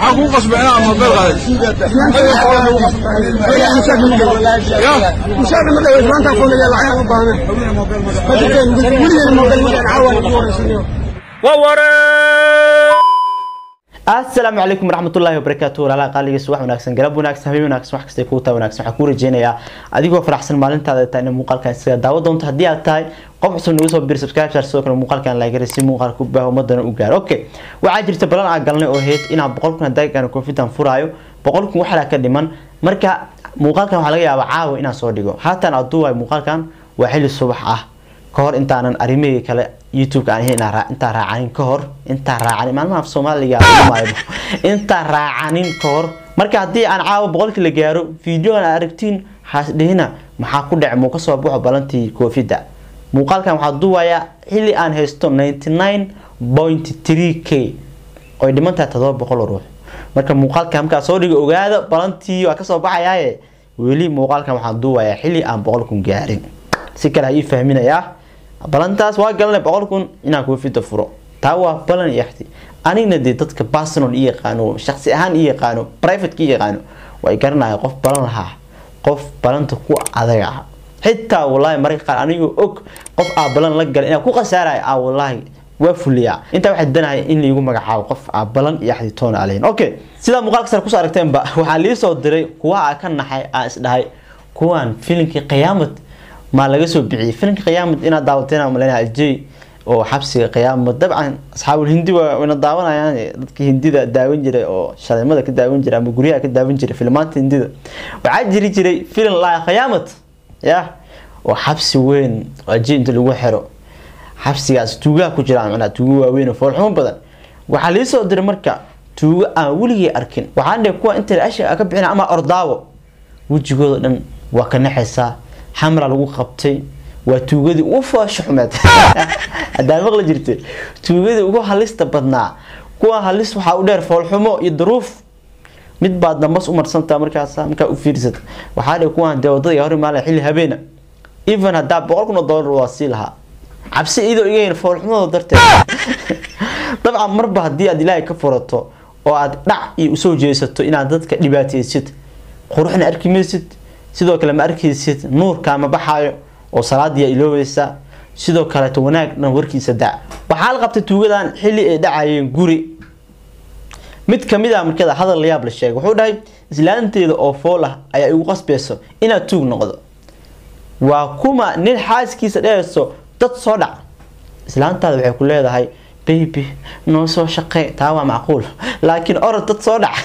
maxaa kuu qasbay inaa mobeel qaaday asalaamu calaykum waraxmatullaahi wabarakaatu walaalaha qaaligiis wax wanaagsan galab wanaagsan habeen wanaagsan wax kastay kuu tahay wanaagsan waxaan kuu rajeynayaa adigoo faraxsan maalintaada tahay in muuqaalkan isaga daawo doonto haddii aad tahay qof cusub nagu soo bir subscribe share sidoo kale muuqaalkan laagara si muuqaalka u baaho ummadana u gaaro okay waxaa jirta balan aan galnay oo heyd inaan boqol kun haddaa aan koonfitan furaayo boqol kun waxaa ka dhiman marka muuqaalkan waxaa laga yaabaa caawa inaan soo dhigo haatan aduu waay muuqaalkan waa xilli subax ah kahor intaanan arrimihii kale youtube-ka aan ahayn intaan raacanin ka hor intaan raacanin maalmaha af soomaaliga maayo intaan raacanin ka hor marka haddii aan caawa boqolkii la gaaro videogan aad aragtiin haasdhihina maxaa ku dhacay muu kasoo baxo balantii koofida muuqaalkan waxaa duwayaa xilli aan haysto ninety nine point three k oy dhiman tahay todoba boqol ruux marka muuqaalkan markaa soo dhiga ogaada balantii waa kasoo baxayaaye weli muuqaalkan waxaa duwayaa xilli aan boqol kun gaarin si kale ha ii fahminayaa balantaas waa galanay boqol kun inaan koofida furo taa waa balan yaxti anigna dee dadka personal i yaqaano shaqsi ahaan i yaqaano privateka i yaqaano way garanaya qof balan lahaa qof balanta ku adag ah xitaa wallaahi mararka qaar anigoo og qof aa balan la galay inaan ku khasaaraya aa wallaahi waa fuliyaa intaa waxaa danahay in laigu magacaabo qof aa balan iyo axdi toona aleyn okay sidaa muuqaalka sare kusoo aragteenba waxaa lii soo diray kuwa aa ka naxay aa isdhahay kuwaan filimkii qiyaamad maa laga soo bixiyay filimka qiyaamad inaad daawateen maleyna ajey oo xabsiga qiyaamad dabcan asxaabul hindi wayna daawanayaan dadka hindida daawan jiray oo shaleemada ka daawan jiray ama guryaha ka daawan jiray filmaanta hindida waxaa jiri jiray filim laa qiyaamad ya oo xabsi weyn oo ajey inta lagu xiro xabsigaas tuugaha ku jiraan macnaa tuugo waaweyn oo foolxumo badan waxaa lii soo diray marka tuugo aan weligii arkin waxaan dhe kuwa inta asha ka bixina ama ordaawo wejigooda dhan waa ka naxaysaa xamra lagu qabtay waa tuugadii ugu foosha xumeed hadaa maqli jirte tuugadii ugu halista badnaa kuwa halis waxaa u dheer foolxumo iyo duruuf mid baad dambas u marsantaa markaas markaa u fiirsata waxaa dhe kuwaan dee wadada hor imaanaya xilli habeena even haddaa boqol kun oo dollar waa sii lahaa cabsi iyadoo igayn foolxumadooda darteed dabcan marba haddii aad ilaahay ka furato oo aad dhac iyo usoo jeesato inaad dadka dhibaateysid quruxna arki maysid sidoo kale ma arkaysid nuurka ma baxaayo oo salaadiya iloobaysa sidoo kaleeto wanaagna warkiisa da waxaa la qabtay tuugadan xilli ay dhacayeen guri mid kamid a markada hadal layaab la sheegay wuxuu dhahay islaanteeda oo fool ah ayaa igu qasbayso inaad tuug noqdo waa kuma nin xaaskiisa dhehayso dad soo dhac islaantaada waxay ku leedahay baby noo soo shaqey taa waa macquul laakiin orod dad soo dhac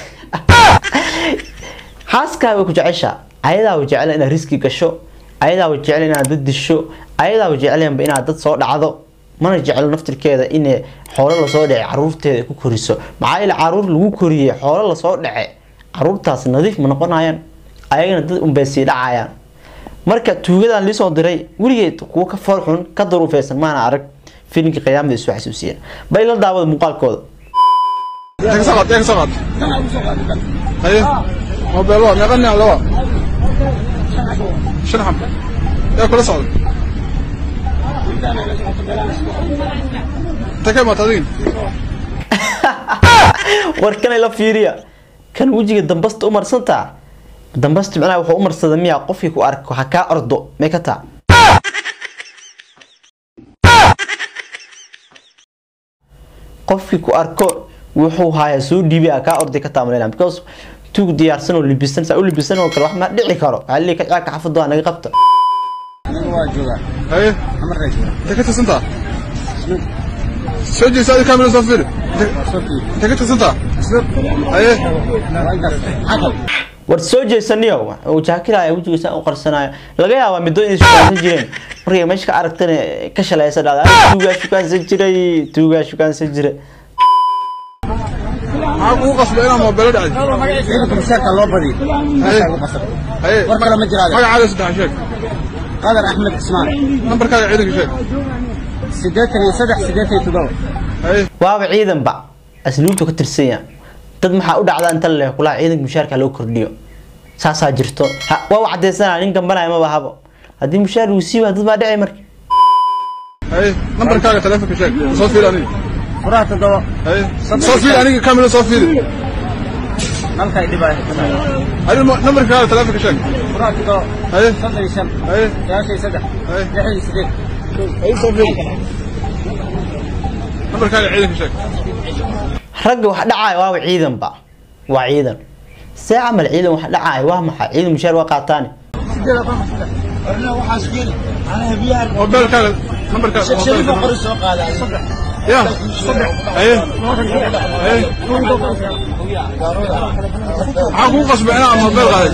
xaaskaa way ku jeceshaa ayadaa way jecleen inaad riski gasho ayadaa way jecleen inaad dad disho ayadaa way jecleenba inaad dad soo dhacdo mana jeclo naftirkeeda in xoolo lasoo dhacay caruurteeda ku koriso maxaa yeele caruur lagu koriyey xoolo lasoo dhace caruurtaas nadiif ma noqonayaan ayagana dad unbay sii dhacayaan marka tuugadan liisoo diray weligeed kuwa ka foolxun ka daruufeysan maana arag filimkii qiyaamada isu xasuusiyeen bay la daawada muuqaalkooda mobeel waa meeqa nin lawa shan xab yaa kula socda inta ka imaata adigin war kanay la fiiriya kan wejiga dambasta u marsantaa dambasta macnaha wuxuu u marsada miyaa qofkii ku arko ha kaa ordo may ka taa qofkii ku arko wuxuu hayaa soo dhiibay ha kaa orday ka taa maleyna because tuug diyaarsan oo libisan saa u libisan oo kale wax ma dhici karo waxaa leeyahay kacaaka xafada waa naga qabta haye inta ka tirsantaa soo jeesa adi kamera soo fiiri inta ka tirsantaa haye war soo jeesaniyo uu jaakilaya wejigiisa u qarsanaayo laga yaabaa middo inay shukaansan jireen markay meesha ka aragtana ka shalaysa dhada tuugaa shukaansan jiray tuugaa shukaansan jiray maxaa kugu qasbay inaa mobeelo dhacday ciidanka mushaarka loo badiyo meesha ugu qasab haye war kale ma jiraade magacaada saddex sheeg qadar axmed cismaan nambarkaaga ciidanka sheeg siddeetan iyo saddex siddeetan iyo toddoba haye waaba ciidanba asluubtu ka tirsanya dad maxaa u dhacda inta leh kulaha ciidanka mushaarka loo kordhiyo saasaa jirto ha waa u cadaysanaya nin gambanaya maba habo haddii mushaar uu siiba dad baa dhici marka haye nambarkaaga taleefonka sheeg soo fiiri aniga furaha toddoba haye soo fiiri aniga kamera soo fiiri halka ay dhibaayo Adiga nambarkaaga taleefanka sheeg. furaha toddoba Haye. soddon iyo shan Haye. sagaashan iyo saddex Haye. lixdan iyo sideed Haye soo fiiri. Nambarkaaga ciidanka sheeg. ragga wax dhacaya waaba ciidanba waa ciidan see camal ciidan wax dhacaya waa maxay ciidan mushaar waa qaataani Mobilkaaga nambarkaaga mobilkaaga. soo qaaday Ya. Haye. Haye. Maxaa kugu qasbay inaad mobil qaaday?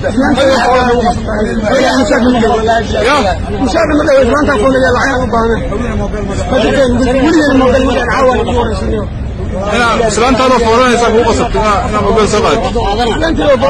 Ya. Inaad islaantaada fooranaysaa kugu qasabtay inaad inaad mobil soo qaaday.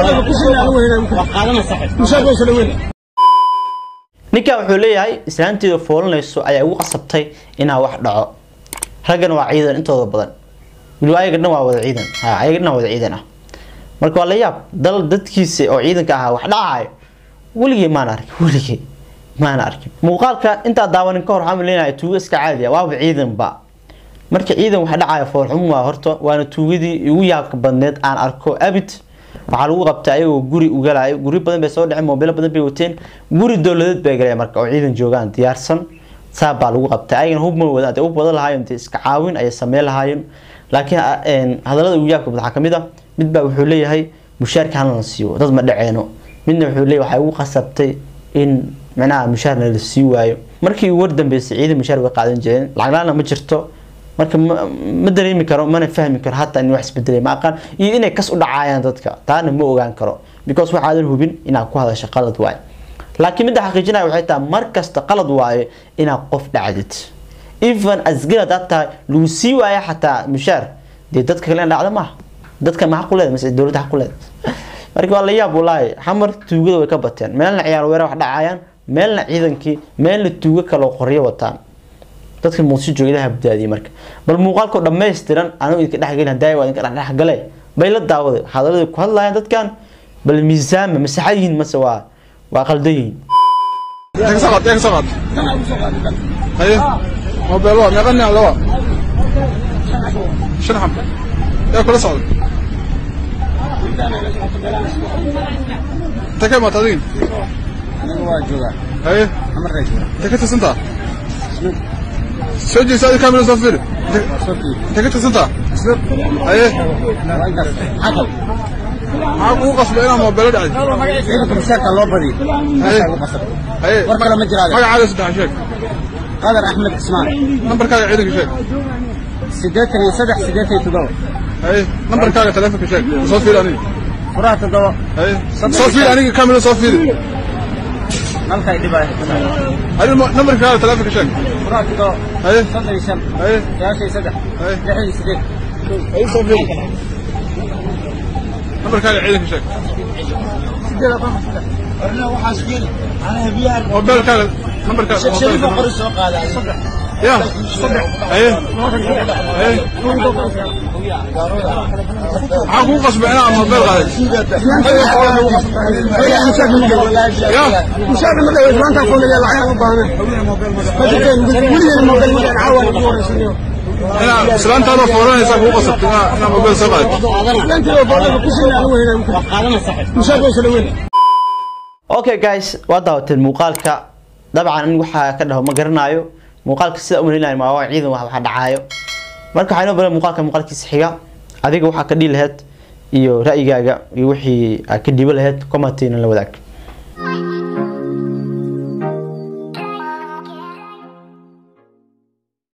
ninkan wuxuu leeyahay islaanteeda foolanayso ayaa ugu qasabtay inaa wax dhaco raggana waa ciidan intooda badan weliba ayaga dhan waa wada ciidan ha ayaga dhan waa wada ciidan ah marka waa la yaab dal dadkiisa oo ciidanka ahaa wax dhacayo weligay maan arkin weligay maan arkin muuqaalka intaa daawanin ka hor waxaan leenahay tuugo iska caadi ah waaba ciidanba marka ciidan wax dhacaya foolxumo waa horta waana tuugadii igu yaabka badneed aan arko abid waxaa lagu qabtay ayagoo guri ugalayo guri badan bay soo dhaceen moobilo badan bay wateen guri dowladeed bay galeen marka oo ciidan joogaan diyaarsan saa baa lagu qabtay ayagana hub ma wadaan u badan lahaayeen dee iska caawin ayay sameyn lahaayeen laakiin een, hadallada ugu yaabka badan waxaa kamid ah mid baa wuxuu leeyahay mushaarka hana la siiyo dad ma dhaceeno midna wuxuu leeyahay waxay ugu qasabtay in micnaha mushaarna la sii waayo markii ugu wardambeysay ciidan mushaar way qaadan jireen lacag la-aanna ma jirto marka ma ma dareemi karo mana fahmi karo hataa in wax isbedelay ma aqaan iyo inay kas u dhacayaan dadka taana ma ogaan karo because waxaadan hubin inaad ku hadasho qalad waaye laakiin midda xaqiijinaya waxay tahay mar kasta qalad waaye inaad qof dhacdid even asgir hadaad tahay lagu sii waaya xataa mushaar dee dadka kale in dhacda maaha dadka ma xaq u leeda mise dowladda xaq u leeda marka waa la yaab walaahi xamar tuugada way ka bateen meelna ciyaar weerar wax dhacayaan meelna ciidankii meelna tuugo kaloo qoryo wataan dadka muqdisho jooga ilaha badbaadiyay marka bal muuqaalkoo dhammaystiran anigu idinka dhexgelin hadaayi waa idinka dhexgale bay la daawaday hadalladii ku hadlayaan dadkan bal miisaama masaxa yihiin mase waa waa qaldan yihiin Yaa ka soo qaad, yaa ka soo qaad. Haye. Mobil waa meeqa nin laba? Shan xab. Yaa kula socda. Inta ka imaata adiga? aniga waa joogaa Haye. amarkaa joogaa Inta ka tirsantaa? Soo jeesa adiga kaamira soo fiiri. Inta- soo fiiri Inta ka tirsantaa? Haye. waa intaas xaqal Maxaa kugu qasbay inaad mobil dhacday? ciidanka mushaarka loo badiyo halkaa ugu qasabtay Haye. war kale ma jiraade Magacaaga saddex sheeg. qadar axmed cismaan Nambarkaaga ciidanka sheeg. siddeetan iyo saddex siddeetan iyo toddoba Haye. Nambarkaaga taleefanka sheeg. Soo fiiri aniga. furaha toddoba Haye. Soo fiiri aniga kaamira soo fiiri. halka ay dhibaayo Adiga nambarkaaga taleefanka sheeg. furaha toddoba Haye. soddon iyo shan Haye. sagaashan iyo saddex Haye. lixdan iyo sideed Haye soo fiiri. Nambarkaaga ciidanka sheeg. Mobilkaaga nambarkaaga mobilkaaga. soo qaaday Ya. Haye. Haye. Maxaa kugu qasbay inaad mobil qaaday? Ya. Inaad islaantaada fooranaysaa kugu qasabtay inaad inaad mobil soo qaaday. okay guys waa daawateen muuqaalka dabcan aniga waxaa ka dhaho ma garanayo muuqaalka sida u malinayo ma waa ciidan wax waxa dhacaayo marka waxaa inoo badan muuqaalka muuqaalkiisa xiga adiga waxaa ka dhihi lahayd iyo ra'yigaaga iyo wixii aad ka dhiibo lahayd commentina la wadaag